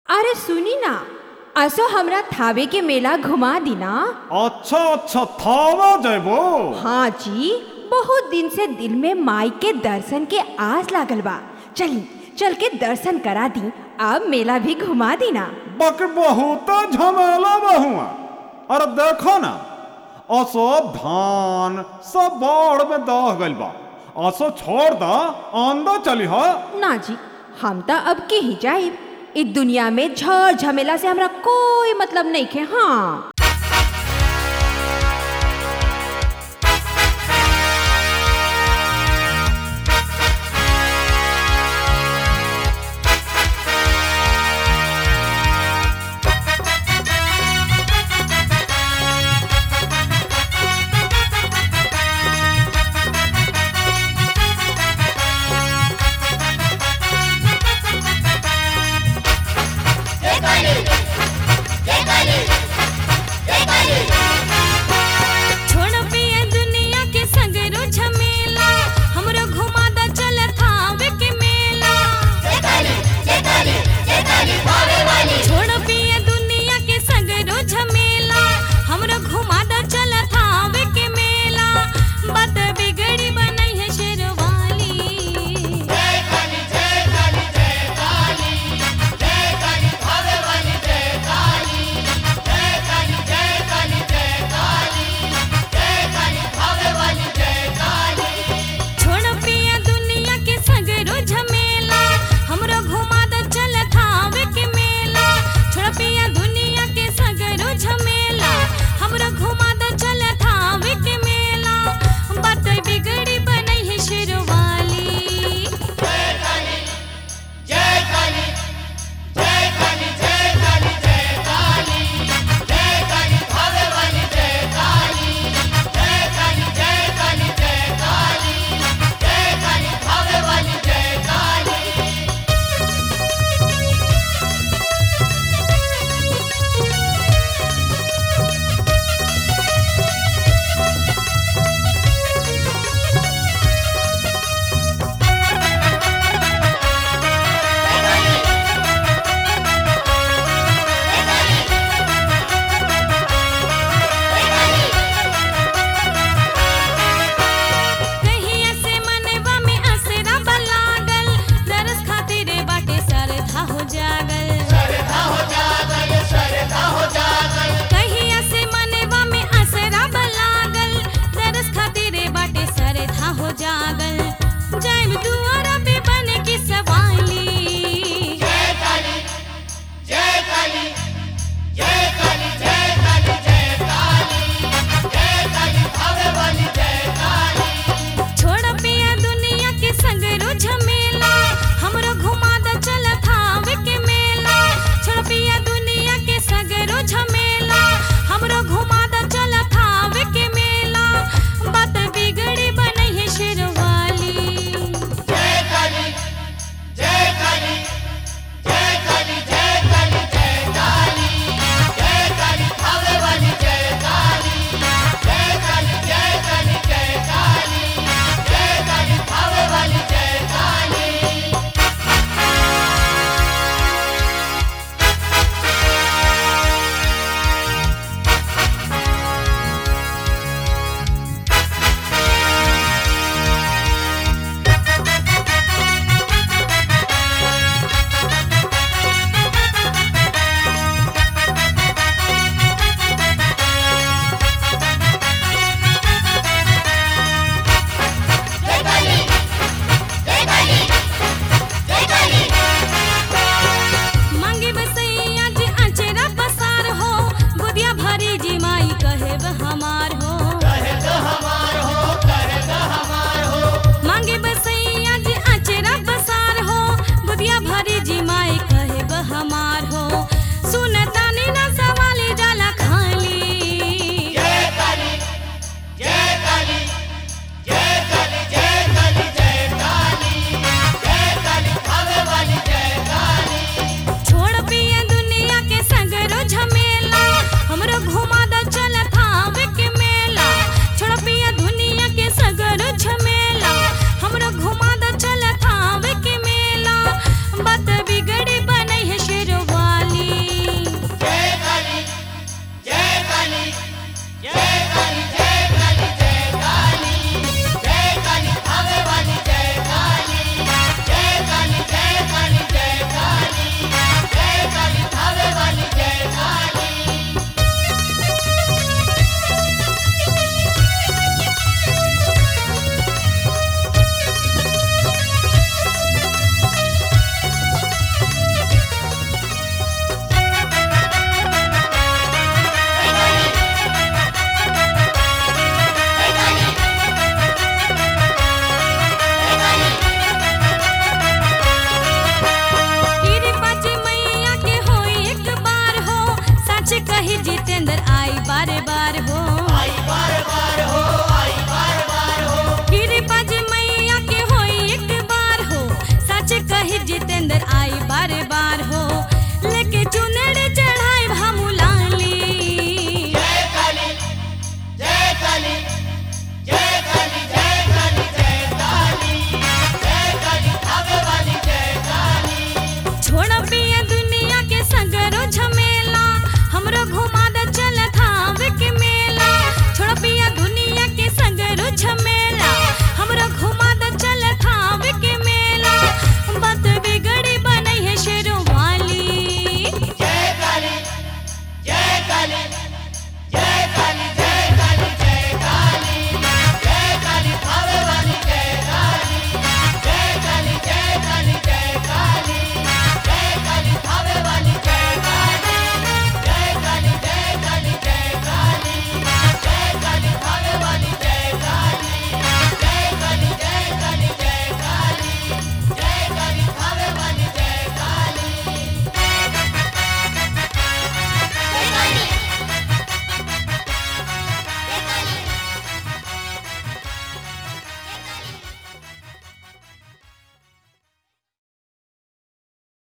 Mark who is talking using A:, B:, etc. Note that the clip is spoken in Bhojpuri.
A: अरे सुनी ना असो हमरा थावे के मेला घुमा दी ना
B: अच्छा अच्छा थावा जयबो
A: हाँ जी बहुत दिन से दिल में माई के दर्शन के आस लागल बा चली चल के दर्शन करा दी अब मेला भी घुमा दी ना
B: बक बहुत झमेला बहुआ अरे देखो ना असो धान सब बाढ़ में दह गइल बा असो छोड़ दा आंदा चली हा
A: ना जी हम तो अब के ही जाए इस दुनिया में झड़ झमेला से हमरा कोई मतलब नहीं खे हाँ